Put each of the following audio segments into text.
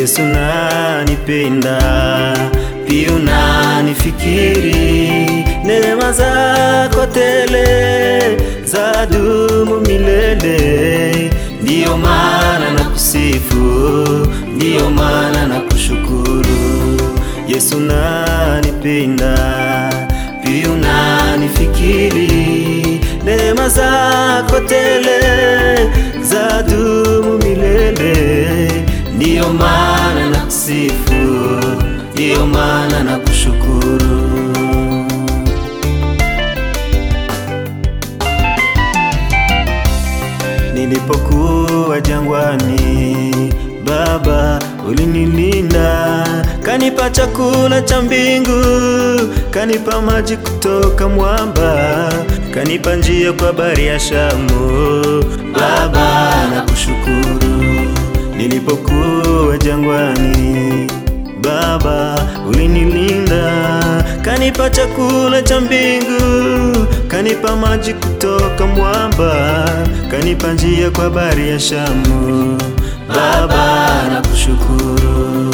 Yesu nanipenda, pia unanifikiri, neema zako tele za dumu milele. Ndiyo maana na kusifu, ndiyo maana na kushukuru. Yesu nanipenda, pia unanifikiri, neema zako tele za dumu milele. Ndiyo maana na kusifu, ndiyo maana na kushukuru. Nilipokuwa jangwani, Baba ulinilinda, kanipa chakula cha mbingu, kanipa maji kutoka mwamba, kanipa njia kwa bahari ya Shamu. Baba nakushukuru. Nilipokuwa jangwani, Baba ulinilinda, kanipa chakula cha mbingu, kanipa maji kutoka mwamba, kanipa njia kwa bahari ya Shamu. Baba nakushukuru.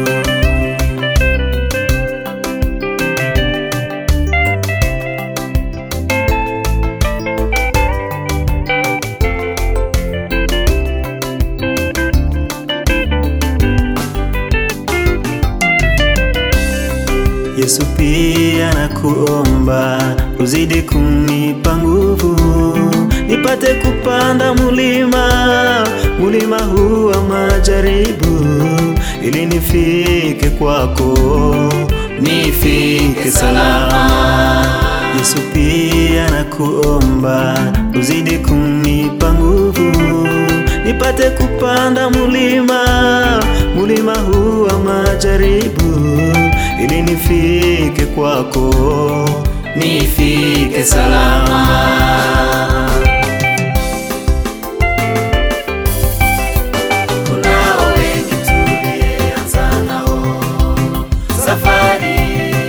Yesu pia nakuomba uzidi kunipa nguvu, nipate kupanda mulima, mulima huu wa majaribu, ili nifike kwako, nifike salama. Yesu pia nakuomba uzidi kunipa nguvu, nipate kupanda mulima, mulima huu wa majaribu ili nifike kwako, nifike salama. Kunao wengi tulianza nao safari,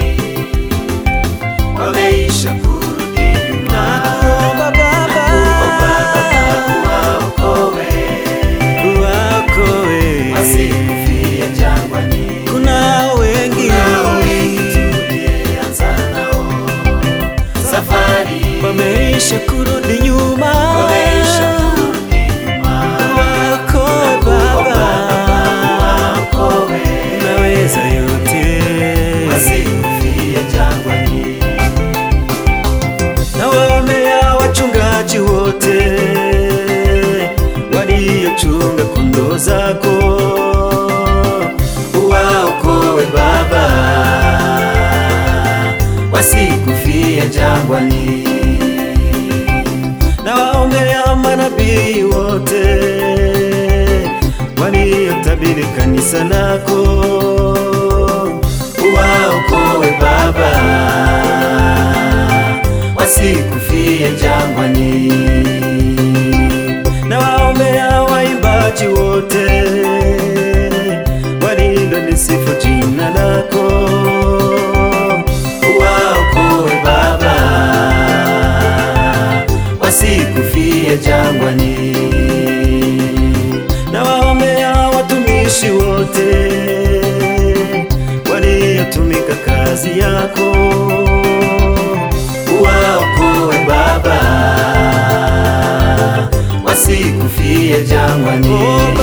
wameisha kurudi nyuma. Nakuomba Baba uwaokoe, uwaokoe wasikufie jangwani. Kunao wengi Kunao wengi tulianza nao safari, wameisha kurudi nyuma, wameisha kurudi nyuma. Waokoe Baba, Waokoe unaweza yote. wasikufie jangwani. Na waombea wachungaji wote waliochunga kondoo zako, Waokoe Baba, wasikufie jangwani. na waombea manabii wote waliotabiri kanisa lako, Waokoe Baba, wasikufie jangwani. na waombea waimbaji wote walilolisifu jina lako, Waokoe Baba, wasikufie jangwani. na waombea watumishi wote waliotumika kazi yako, Waokoe Baba, wasikufie jangwani. Oh,